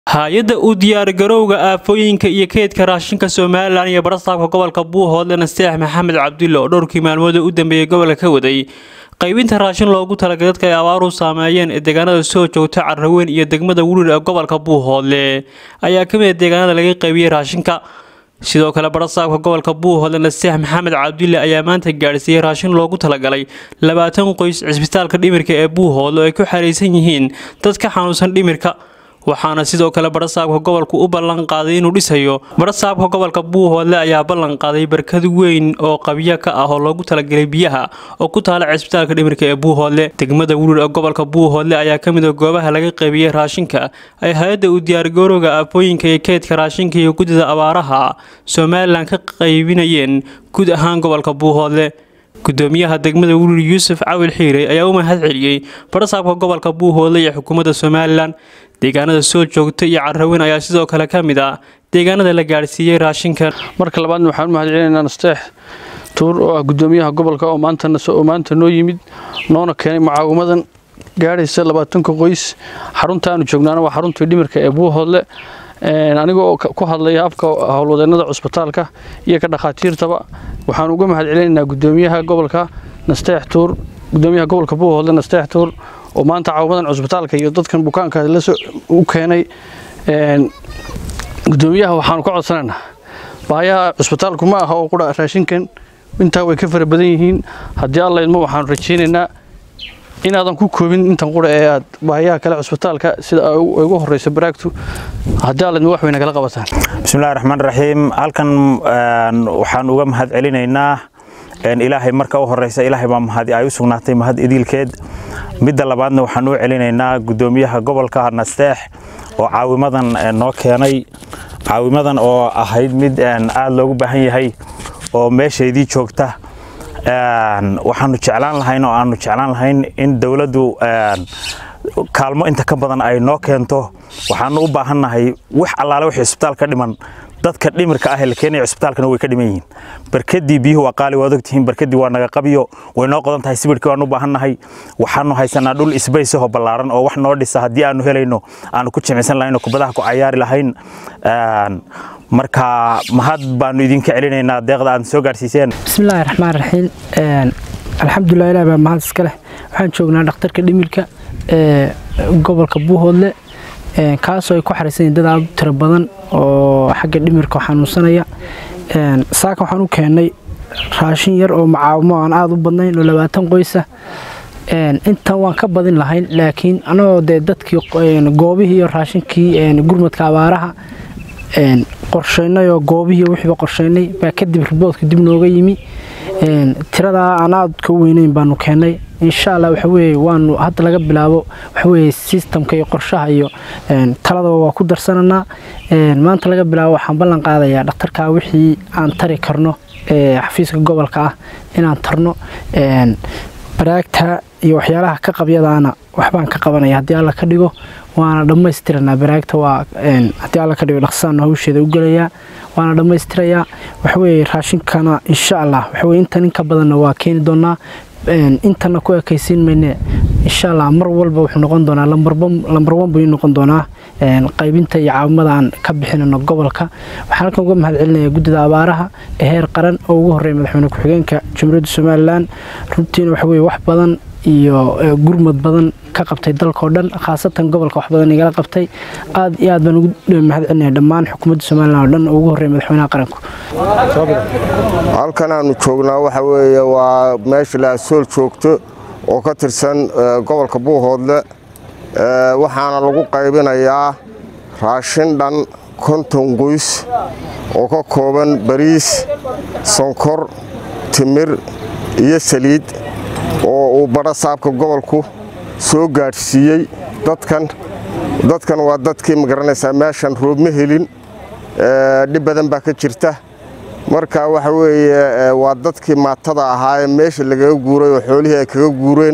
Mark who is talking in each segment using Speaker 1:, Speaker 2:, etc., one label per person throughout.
Speaker 1: hay-adda u diyaargarowga aafooyinka iyo keydka raashinka somalilan iyo barasaabka gobolka buuhoodle nasteex maxamed cabdulle oo dhowrkii maalmooda u dambeeyay gobolka ka waday qaybinta raashin loogu talagalay dadka ay abaaru saameeyeen ee deegaanada soo joogta carraweyn iyo degmada wulir ee gobolka buuhoodle ayaa ka mid a deegaanada laga qaybiyey raashinka sidoo kale barasaabka gobolka buuhoodle nasteex maxamed cabdulle ayaa maanta gaadhsiiyey raashin loogu talagalay labaatan qoys cisbitaalka dhimirka ee buuhoodle oo ay ku xaraysan yihiin dad ka xanuunsan dhimirka waxaana sidoo kale barasaabka gobolku u ballan qaaday inuu dhisayo barasaabka gobolka buuhoodle ayaa ballan qaaday barkad weyn oo qabyo ka ah oo loogu talagalay biyaha oo ku taala cisbitaalka dhimirka ee buuhoodle degmada wulir ee gobolka buuhoodle ayaa ka mid a goobaha laga qaybiyey raashinka ay hay-adda u diyaargarowga aafooyinka iyo keydka raashinka iyo guddida abaaraha somalilan ka qaybinayeen guud ahaan gobolka buuhoodle gudoomiyaha degmada wulir yuusuf cawil xiire ayaa u mahad celiyey barasaabka gobolka buuhoodle iyo xukuumadda somalilan deegaanada soo joogta iyo carraweyn ayaa sidoo kale ka mid ah deegaanada la gaadhsiiyey raashinka
Speaker 2: marka labaadna waxaan u mahad celinaynaa nasteex tuur oo ah gudoomiyaha gobolka oo maanta noo yimid noona keenay mucaawimadan gaadhaysa labaatanka qoys xarunta aanu joognaana waa xaruntii dhimirka ee buuhoodle aniga oo ku hadlaya afka howlwadeennada cusbitaalka iyo ka dhakhaatiirtaba waxaan uga mahad celinaynaa gudoomiyaha gobolka nasteex tuur gudoomiyaha gobolka buuhoodle nasteex tuur oo maanta caawimadan cusbitaalka iyo dadkan bukaanka u keenay gudoomiyaha waxaanu ka codsanaynaa baayaha cusbitaalku ma aha oo qura raashinkan intaa way ka fara badan yihiin haddii alla idmo waxaanu rajaynaynaa inaadan ku koobin intan qura ee aad baayaha kale cusbitaalka sida ugu horeysa baraagtu haddii alla idmo wax way nagala qabataan
Speaker 3: bismillahi raxmaan raxiim halkan waxaan uga mahad celinaynaa ilaahay marka u horeysa ilaahay baa mahadi ay u sugnaatay mahad idiilkeed midda labaadna waxaan u celinaynaa gudoomiyaha gobolka nasteex oo caawimadan noo keenay caawimadan oo ahayd mid aada loogu baahan yahay oo meeshaydii joogta waxaanu jeclaan lahayn oo aanu jeclaan lahayn in dowladdu kaalmo inta ka badan ay noo keento waxaanu u baahannahay wax allaale wixii isbitaal ka dhiman dadka dhimirka ah ee la keenaya cisbitaalkana way ka dhiman yihiin barkadii biyuhu waa qaali waad ogtihiin barkadii waa naga qabyo way noo qodan tahay sibirkii waan u baahannahay waxaanu haysanaa dhul isbaysahoo ballaaran oo wax noo dhisa haddii aanu helayno aanu ku jimicsan lahayn oo kubadaha ku cayaari lahayn marka mahad baanu idinka celinaynaa deeqda aad soo gaarsiiseen
Speaker 4: bismillaahi raxmaan raxiim alxamdulilah ilaah baa mahad iska leh waxaan joognaa dhakhtarka dhimirka ee gobolka buuhoodle kaasoo ay ku xaraysan yihin dad aada u tiro badan oo xagga dhimirka xanuunsanaya saaka waxaan u keennay raashin yar oo macaawimo aan aada u badnayn oo labaatan qoysa intan waan ka badin lahayn laakiin anagoo dee dadkii goobihii iyo raashinkii gurmadka abaaraha qorshaynay oo goobihii wixiiba qorshaynay baa kadib riboodka dib nooga yimi tiradaa aan aada ka weynayn baanu keennay insha allah waxaweye waanu hadda laga bilaabo waxaweye sistamka iyo qorshaha iyo taladaba waa ku darsananaa maanta laga bilaabo waxaan ballan qaadayaa dhakhtarkaa wixii aan tari karno xafiiska gobolka ah inaan tarno baraagta iyo waxyaalaha ka qabyadaana waxbaan ka qabanaya haddii alla ka dhigo waana dhammaystiranaa baraagta waa haddii alla ka dhigo dhaqsaana hawsheeda u gelayaa waana dhammaystirayaa waxaweye raashinkana insha allah waxaweye intan in ka badanna waa keeni doonaa intana ku ekaysiin mayne insha allah mar walba wuxuu noqon doonaa lambar wan buu noqon doonaa qaybinta iyo caawimada aan ka bixinano gobolka waxaan halkan uga mahad celinaya guddida abaaraha ee heer qaran oo ugu horreeya madaxweyne ku-xigeenka jamhuuriyadda somalilan runtiina waxa weye wax badan iyo gurmad badan ka qabtay dalkao dhan khaasatan gobolka wax badan igala qabtay aad iyo aad baan ugu mahad celinaya dhammaan xukuumadda somalilan oo dhan oo ugu horreeya madaxweynaha qaranku
Speaker 5: halkan aanu joognaa waxa weeye waa meesha laasool joogto oo ka tirsan gobolka buuhoodle waxaana lagu qaybinayaa raashin dhan konton qoys oo ka kooban bariis sonkor timir iyo saliid oo uu barasaabka gobolku soo gaadhsiiyey dadkan dadkan waa dadkii magaranaysaa meeshan roob ma helin dhib badan baa ka jirta marka waxa weeye waa dadkii maatada ahaa ee meesha lagaga guuray oo xoolihii ay kaga guureen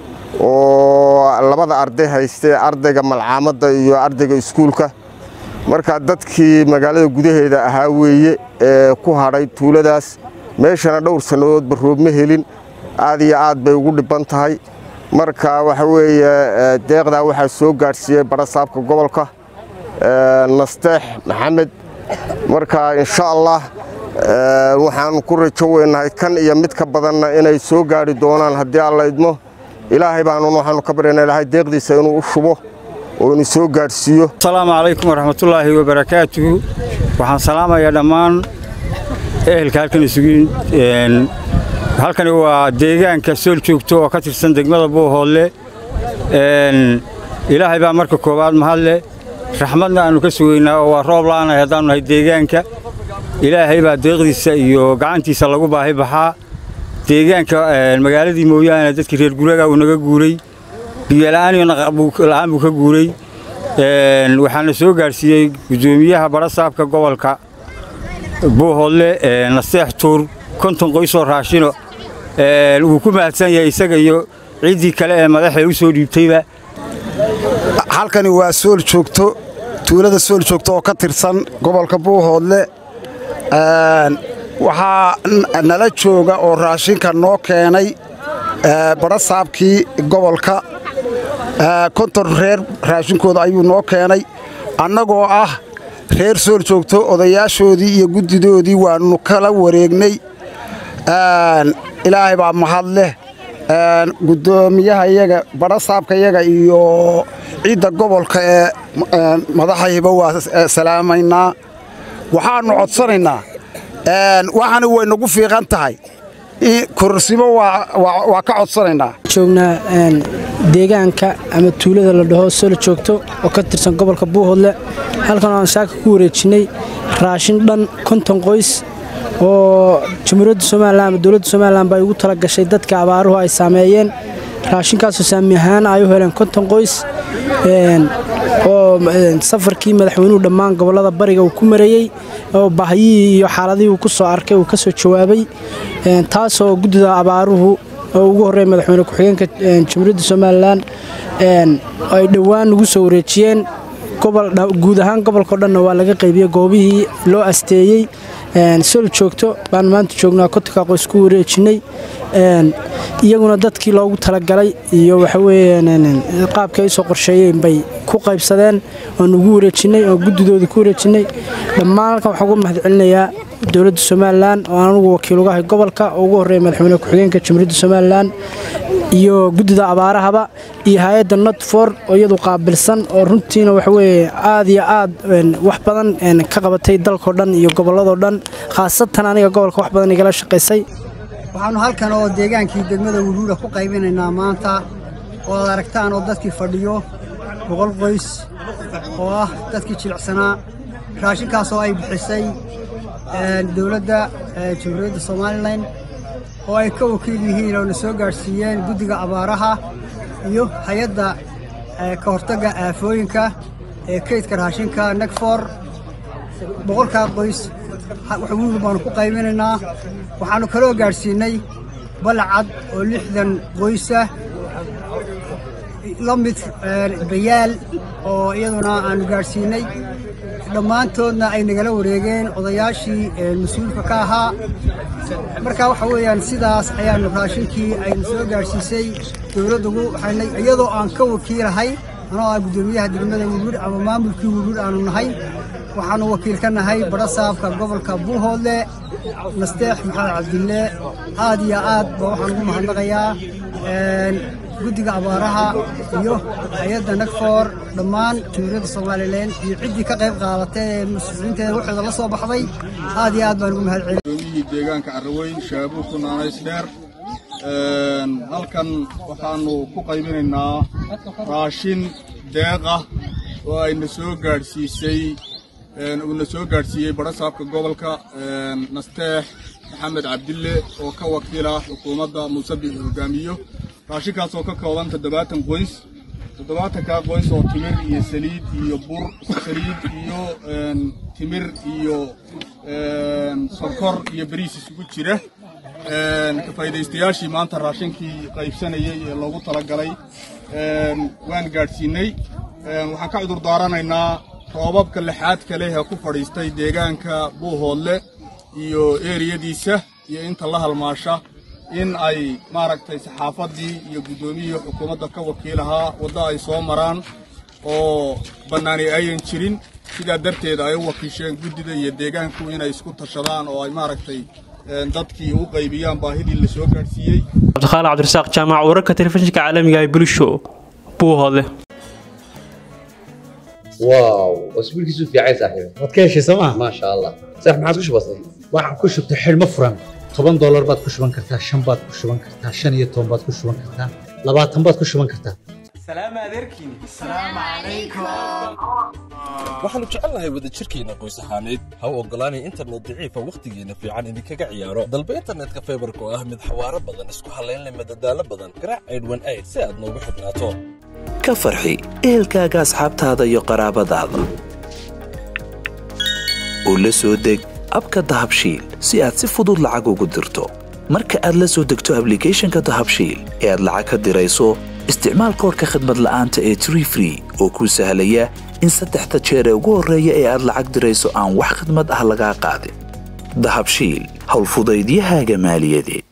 Speaker 5: oo labada arday haystay ardayga malcaamadda iyo ardayga iskuulka marka dadkii magaalada gudaheeda ahaa weeye ee ku hadhay tuuladaas meeshana dhowr sannadoodba roob ma helin aad iyo aad bay ugu dhibban tahay marka waxa weeye deeqdaa waxaa soo gaadhsiiyey barasaabka gobolka nasteex maxamed marka insha allah waxaan ku rajo weynahay kan iyo mid ka badanna inay soo gaari doonaan haddii alla idmo ilaahay baanun waxaanu ka baryana ilaahay deeqdiisa inuu u shubo oo inuu soo gaadhsiiyo
Speaker 6: asalaamu calaykum waraxmatullaahi wabarakaatuhu waxaan salaamayaa dhammaan ehelka halkan isugu halkani waa deegaanka sool joogto oo ka tirsan degmada buuhoodle ilaahay baa marka koowaad mahadle raxmadna aannu ka sugaynaa oo waa roob la'aanahay haddaannu nahay deegaanka ilaahay baa deeqdiisa iyo gacantiisa lagu baahi baxaa deegaanka magaaladii mooyaane dadkii reer guraga uu naga guuray biyola'aan iyo naqla'aan buu ka guuray waxaana soo gaadhsiiyey guddoomiyaha barasaabka gobolka buuhoodle nasteex tuur konton qoysoo raashino wuu ku mahadsan yahay isaga iyo ciddii kale ee madaxee u soo dhiibtayba
Speaker 7: halkani waa sool joogto tuulada sool joogto oo ka tirsan gobolka buuhoodle waxaa nala jooga oo raashinka noo keenay barasaabkii gobolka konton reer raashinkooda ayuu noo keenay annagoo ah reer sool joogto odayaashoodii iyo guddidoodii waannu kala wareegnay ilaahay baa mahad leh guddoomiyaha iyaga barasaabka iyaga iyo ciidda gobolka ee madaxayba waa salaamaynaa waxaannu codsanaynaa waxaana way nagu fiiqan tahay korsimo waa ka codsanaynaa
Speaker 4: joognaa deegaanka ama tuulada la dhaho solo joogto oo ka tirsan gobolka buuhoodle halkan aan saaka ku wareejinnay raashin dhan konton qoys oo jamhuuriyadda somalilan ama dowladda somalilan ba ay ugu tala gashay dadka abaaruhu ay saameeyeen raashinkaasoo saami ahaan ay u heleen konton qoys oo safarkii madaxweynuhu dhammaan gobollada bariga uu ku mareeyey oo bahyihii iyo xaaladihii uu ku soo arkay uu ka soo jawaabay taasoo guddida abaaruhu oo ugu horreeya madaxweyne ku-xigeenka jamhuuriyadda somalilan ay dhowaan ugu soo wareejiyeen guud ahaan gobolkao dhanna waa laga qaybiyey goobihii loo asteeyey sol joogto baan maanta joognaa kotonka qoys ku wareejinnay iyaguna dadkii loogu talagalay iyo waxaweyaan qaabkii ay usoo qorsheeyeen bay ku qaybsadeen oon ugu wareejinnay oo guddidoodii ku wareejinnay dhammaan halkan waxaan ugu mahad celinayaa dowladda somalilan oo aan anugu wakiil ugahay gobolka oo ugu horreeya madaxweyne ku-xigeenka jamhuuriyadda somalilan iyo guddida abaarahaba iyo hay-adda notfor oo iyadu qaabilsan oo runtiina waxaweye aad iyo aad wax badan ka qabatay dalkao dhan iyo gobolladoo dhan khaasatan aniga gobolka wax badan igala shaqaysay
Speaker 8: waxaannu halkan oo deegaankii degmada wuruura ku qaybinaynaa maanta oo aad aragtaan oo dadkii fadhiyo boqol qoys oo ah dadkii jilicsanaa raashinkaasoo ay bixisay dowladda jamhuuriyadda somalilan oo ay ka wakiil yihiin oo na soo gaadhsiiyeen guddiga abaaraha iyo hay-adda ka hortagga aafooyinka ee kaydka raashinka negfor boqolkaa qoys wuruur baannu ku qaybinaynaa waxaannu kaloo gaadhsiinnay balacad oo lixdan qoysa la mid bayaal oo iyaduna aannu gaadhsiinnay dhammaantoodna ay nagala wareegeen odayaashii mas-uulka ka ahaa marka waxa weeyaan sidaas ayaannu raashinkii aynu soo gaadhsiisay dowladdugu waxaynay iyadoo aan ka wakiilahay anoo ah guddoomiyaha degmada wuruur ama maamulkii wuruur aanu nahay waxaannu wakiil ka nahay barasaabka gobolka buuhoodle nasteex maxamed cabdille aad iyo aad ba waxaan ugu mahadnaqayaa guddiga abaaraha iyo hay-adda nagfor dhammaan jamhuuriyadda somalilan iyo ciddii ka qayb qaadatay ee muslimiinteeda waxooda la soo baxday aad iyo aad baan ugu mahad celin
Speaker 9: gudoomiyihii deegaanka carraweyn shaabuug ku naanays dheer halkan waxaannu ku qaybinaynaa raashin deeqah oo ayna soo gaadhsiisay uuna soo gaadhsiiyey barasaabka gobolka nasteex maxamed cabdille oo ka wakiila xukuumadda muuse biixi hogaamiyo raashinkaasoo ka kooban toddobaatan qoys toddobaatankaa qoys oo timir iyo saliid iyo bur saliid iyo timir iyo sonkor iyo bariis isugu jira kafaa'iidaystayaashii maanta raashinkii qaybsanayey ee loogu talagalay waan gaadhsiinay waxaan ka cudur daaranaynaa roobabka lixaadka leh ee ku fadhiistay deegaanka buuhoodle iyo eeriyadiisa iyo inta la halmaasha in ay maaragtay saxaafaddii iyo guddoomiyihii xukuumadda ka wakiilahaa waddo ay soo maraan oo bannaani ayan jirin sidaa darteed ay u wakiisheen guddida iyo deegaanku inay isku tashadaan oo ay maaragtay dadkii u qaybiyaan baahidii la soo gaadhsiiyey
Speaker 1: cabdiqaali cabdirasaaq jaamac wararka telefishinka caalamiga ee bulisho buuhoodle
Speaker 10: واو واسبوعك يسوف يا عيسى صاحبي
Speaker 11: waad ka heshay sooma
Speaker 10: ما شاء الله صح ما عاد وش بصير
Speaker 11: waxaad ku shubtay xidhmo furan toban doolar baad ku shuban kartaa shan baad ku shuban kartaa shan iyo toban baad ku shuban kartaa labaatan baad ku shuban kartaa
Speaker 12: waxaannu jecelnahay wadajirkeenna qoys ahaaneed ha u oggolaanay internet daciifa wakhtigeenna fiican idinkaga ciyaaro dalba internetka faybarka oo ah mid xawaaro badan isku hallaynleh madadaalo badan garaac aydhwan ayd si aad noogu xidhnaato
Speaker 13: ka farxi ehelkaaga asxaabtaada iyo qaraabadaada oo la soo deg abka dahabshiil si aad si fudud lacag ugu dirto marka aad la soo degto ablicathonka dahabshiil ee aad lacag ka dirayso isticmaal koorka khadmad la'aanta ee tree free oo kuu sahlaya in saddexda jeer ee ugu horreeya ee aad lacag dirayso aan wax khadmad ah lagaa qaadin dahabshiil howlfudaydiyahaaga maaliyadeed